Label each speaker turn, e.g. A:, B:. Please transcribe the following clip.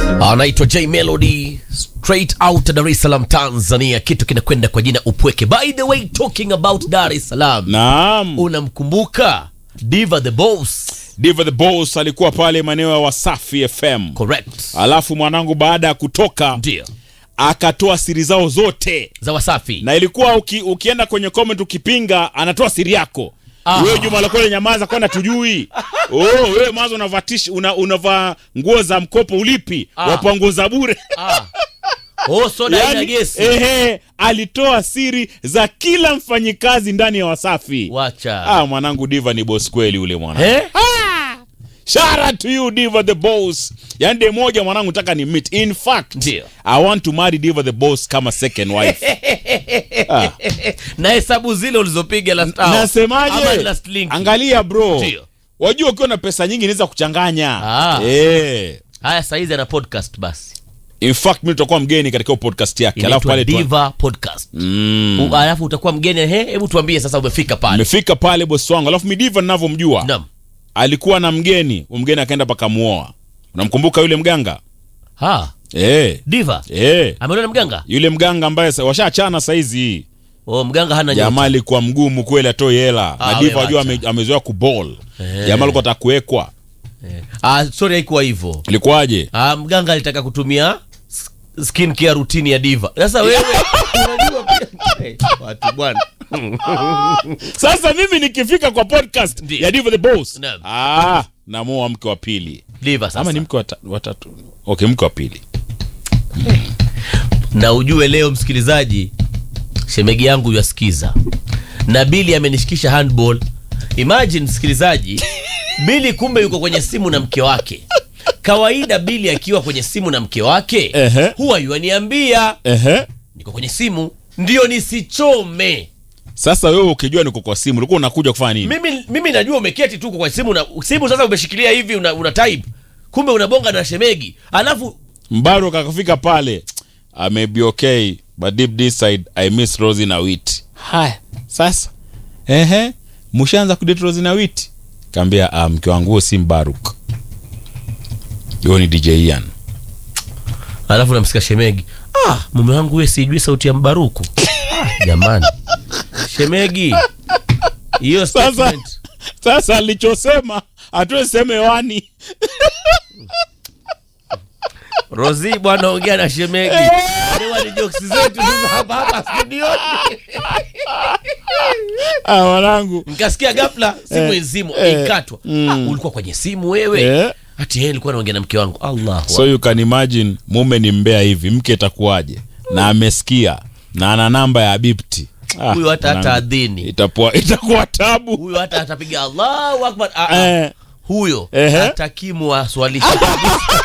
A: anaitwa J Melody straight out Dar es Salaam Tanzania, kitu kinakwenda kwa jina Upweke. By the way, talking about Dar es Salaam,
B: Naam.
A: unamkumbuka Diva the Boss?
B: Diva the Boss alikuwa pale maeneo ya Wasafi FM.
A: Correct,
B: Alafu mwanangu baada ya kutoka
A: ndio
B: akatoa siri zao zote,
A: za Wasafi.
B: na ilikuwa uki, ukienda kwenye comment ukipinga, anatoa siri yako
A: Ah.
B: wewe Juma Lokole, nyamaza, kwani hatujui? Oh, wewe mwanzo unavatish una, unavaa nguo za mkopo ulipi,
A: Ah.
B: wapewa nguo za bure
A: Ah. Oh, soda ina
B: yani,
A: gesi.
B: ehe, alitoa siri za kila mfanyikazi ndani ya Wasafi.
A: Wacha.
B: Ah, mwanangu Diva ni boss kweli ule mwanangu.
A: Eh?
B: Shout out to you Diva the boss. Yaani de moja mwanangu nataka ni meet. In fact,
A: Ndio.
B: I want to marry Diva the boss kama second wife. ah.
A: Na hesabu zile ulizopiga last hour. Ama
B: Nasemaje?
A: last link.
B: Angalia bro.
A: Ndio.
B: Wajua ukiwa na pesa nyingi inaweza kuchanganya.
A: Ah.
B: Eh.
A: Haya, saizi ana podcast basi.
B: In fact mimi tutakuwa mgeni katika hiyo podcast yake. Alafu
A: Inaitwa
B: pale tu.
A: Diva Podcast.
B: Mm.
A: U- Alafu utakuwa mgeni. He, hebu tuambie sasa umefika pale.
B: Nimefika pale boss wangu. Alafu mi Diva ninavyomjua.
A: Naam.
B: Alikuwa na mgeni, mgeni akaenda paka muoa. Unamkumbuka yule mganga?
A: Ha,
B: Eh.
A: Diva.
B: Eh.
A: Ameona na mganga?
B: Yule mganga ambaye sa- washaachana saizi.
A: Oh, mganga hana
B: jamaa
A: nyota.
B: alikuwa mgumu kweli atoe hela
A: Ah,
B: na diva
A: we
B: wajua
A: wacha.
B: ame, amezoea kubol
A: Eh.
B: jamaa alikuwa ataka kuwekwa
A: Ah, sorry haikuwa hivyo.
B: ilikuwaje
A: Ah, mganga alitaka kutumia s- skin care routine ya Diva. Sasa wewe unajua pia Eh, watu bwana.
B: sasa mimi nikifika kwa podcast
A: Ndiyo.
B: ya diva the boss
A: Naam.
B: ah namoa mke wa pili
A: Diva sasa.
B: ama ni mke wa ta- wa tatu okay mke wa pili
A: na ujue leo msikilizaji, shemegi yangu yasikiza na Bili amenishikisha handball. Imagine msikilizaji, Bili kumbe yuko kwenye simu na mke wake. Kawaida Bili akiwa kwenye simu na mke wake
B: Ehe.
A: huwa yuaniambia
B: ehe
A: niko kwenye simu, ndio nisichome.
B: sasa wewe ukijua niko kwa simu ulikuwa unakuja kufanya nini
A: Mimi, mimi najua umeketi tu kwa simu na simu sasa umeshikilia hivi una, una type kumbe unabonga na shemegi alafu
B: mbaru akafika pale I may be okay but deep inside I miss Rosie na Wit haya sasa ehe mshaanza kudate Rosie na Wit kaambia ah, mke wangu huo si Mbaruk huyo ni DJ Ian
A: alafu namsikia shemegi ah, mume wangu we sijui sauti ya mbaruku ah, jamani shemegi hiyo
B: Sasa-
A: statement
B: sasa alichosema hatuwezi sema hewani
A: rosi bwana ongea na shemegi Lewa ni jokes zetu sasa hapa hapa studioni
B: ah, wanangu
A: nikasikia ghafla simu
B: Eh,
A: izimu
B: eh,
A: ikatwa
B: mm.
A: ah, ulikuwa kwenye simu wewe
B: Eh.
A: hati yeye alikuwa anaongea na mke wangu allah
B: so you can imagine mume ni mbea hivi mke itakuwaje na amesikia na ana namba ya bipti Ah,
A: huyo hata hata
B: wanangu,
A: adhini
B: itakuwa itakuwa tabu
A: huyo hata atapiga allahu akbar ah, ah.
B: eh,
A: huyo
B: Ehe.
A: hatakimu aswalisha kabisa